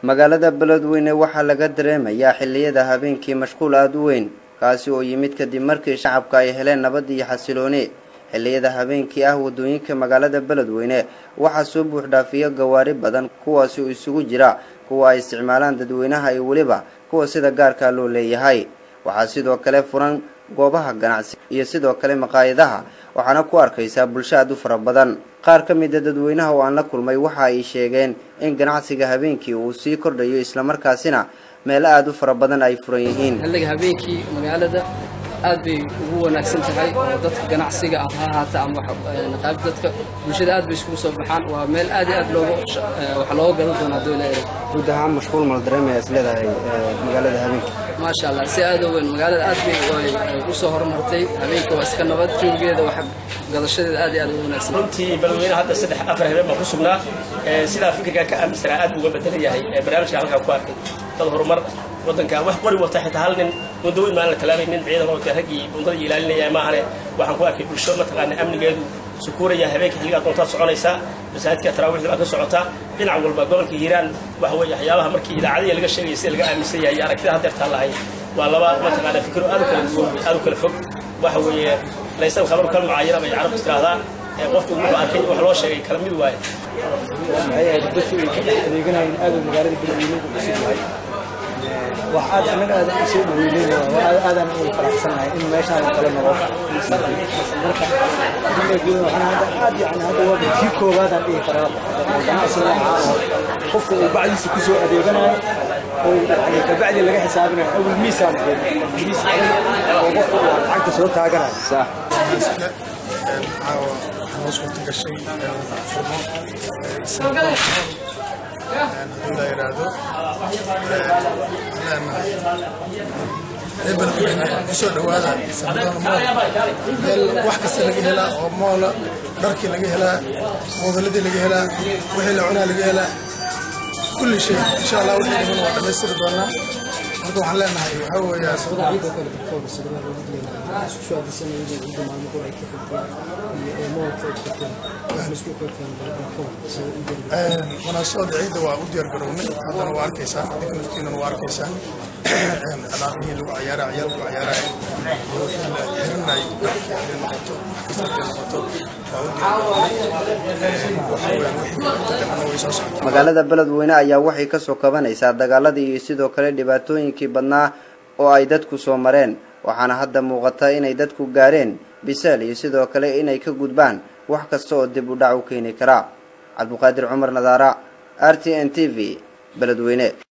magaalada beledweyne waxaa laga dareemayaa xilliyada habeenkii mashquul aada u weyn kaasi oo yimid kadib markii shacabka ay heleen nabad iyo xasilooni xilliyada habeenkii ah waddooyinka magaalada beledweyne waxaa soo buuxdhaafiya gawaari badan kuwaasi oo isugu jira kuwa ay isticmaalaan dadweynaha iyo weliba kuwa sida gaarkaa loo leeyahay waxaa sidoo kale furan goobaha ganacsi iyo sidoo kale maqaayadaha waxaana ku arkaysaa bulsho aad u fara badan qaar ka mida dadweynaha oo aan la kulmay waxa ay sheegeen in ganacsiga habeenkii uu sii kordhayo islamarkaasina meelo aada u fara badan ay furan yihiin xilliga habeenkii magaalada aad bay ugu wanaagsan tahay oo dadka ganacsiga ah ha ahaata ama naqaab dadka bulshada aad bay iskugu soo baxaan waa meel aad iyo aad looga wax looga gadan doona hadduu leeyahay guud ahaan mashquul mal dareemaya is leedahay magaalada habeenkii maasha allah si aad u weyn magaalada aad bay u soo horumartay habeenka waa iska nabad joogeeda wax gadashadeeda aad iyo aad ugu wanaagsan runtii balweyne hadda saddex afar habeen baan ku sugnaa sidaa fikirkan ka aaminsanaa aad uga bedelan yahay barnaamijka halkaa ku arkay dad horumar waddanka wax qori wata xitaa hal nin bundaweyn maan la talaabay nin ciidan oo raggii bundada ilaalinaya maahane waxaan ku arkay bulsho mataqaana amnigeedu sukuuraya habeenka xilligaa doontaad soconaysaa masaajidka taraawiixda baa ka socotaa dhinac walba gobolka hiiraan waxa weeye waxyaabaha markii idaacadihi laga sheegaya sida laga aaminsan yahay iyo aragtida haddeertaan lahayn waa laba mataqaana fikiro aad u kala duwan aad u kala fog waxa weeye laysan khabaru kal mucaayana bay carabtu tiraahdaa qofku wuxuu arkay wax loo sheegay kala mid waaye maxay ahayd dadku ay ka dhex adeeganayeen aad uu magaalada beledweynuhu cusub yahay wax aad annaga aad u soo dhaweynayna waa aadaan ugu faraxsanahay in meeshaan kale noqo marka waxaan hadda aad yani hadda waa kii koowaadaan dhihi karaa ganacsi noocaas qofka uu bacdiisa ku soo adeeganayo oo yani kabacdi laga xisaabinayo awal miisaan miis oo qofka uu lacagta soo taaganayo waxaa hoos kurta gashay furmo haddii la yidhaahdo leenahay ebeledweyne kusoo dhawaada sabadana mool meel wax kasta laga helaa oo moola dharkii laga helaa moodaladii laga helaa wixii la cunaa laga helaa kulli shay insha allah wixii dhiman waa dhammaystiri doonaa marka waxaan leenahay waxaa weeyaa munaasabada ciidda waa u diyaar garownay haddana waa arkaysaan idinka naftiinana waa arkaysaan alaabihii lagu cayaara ciyaal lagu cayaaraya iyo wixii la xirinay dharkii hadday noqoto wax kasta hadday noqoto waa u diyaar garownay waxaa weeyaan wixii inta dhimana way soo socota magaalada beledweyne ayaa waxay kasoo kabanaysaa dagaaladii iyo sidoo kale dhibaatooyinkii badnaa oo ay dadku soo mareen waxaana hadda muuqata inay dadku gaareen bisaal iyo sidoo kale inay ka gudbaan wax kasta oo dib u dhac u keeni karaa cabduqaadir cumar nadaara r t n t v beledweyne